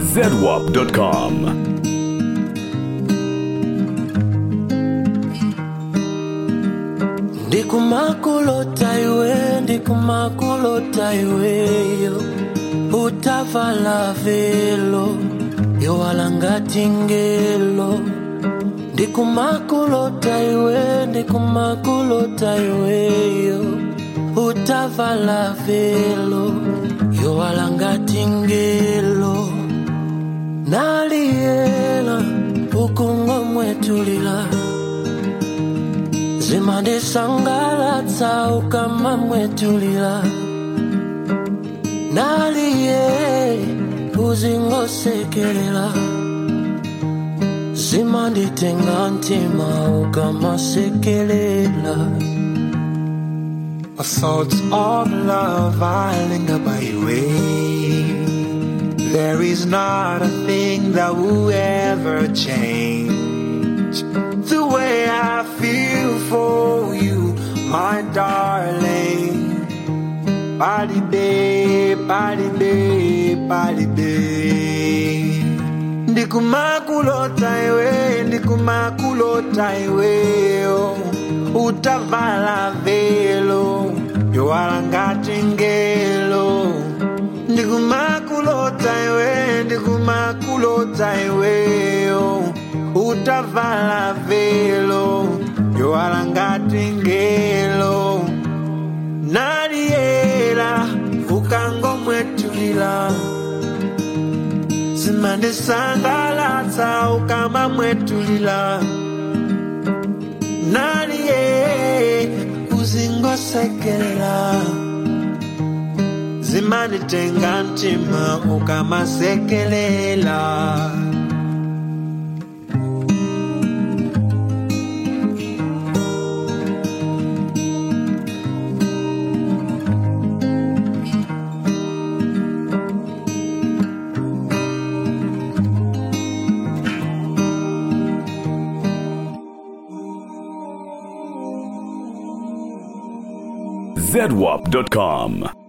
zedwap.com. ndikumakulota iwe ndikumakulota iweyo utavala velo yowalangati ngelo ndikumakulota iwe ndikumakulota iweyo utavala velo yowalangati ngelo naliyela ukungomwetulila zimandisangalatsa ukamamwetulila naliye uzingosekelela zimanditenga ntima ukamasekelela My thoughts of love I linger by your way. There is not a thing that will ever change the way I feel for you, my darling. Body day, body day, body day. Ndikumakulota iwe, ndikumakulota iwe, oh. utavala velo, yowalangati ngelo. Ndikumakulota iwe, ndikumakulota iwe, oh. utavala velo, yowalangati ngelo. Naliela, ukangomwetulila zimandisangalatsa ukamamwetulila naliye uzingosekelela zimanditenga ntima ukamasekelela zedwap.com.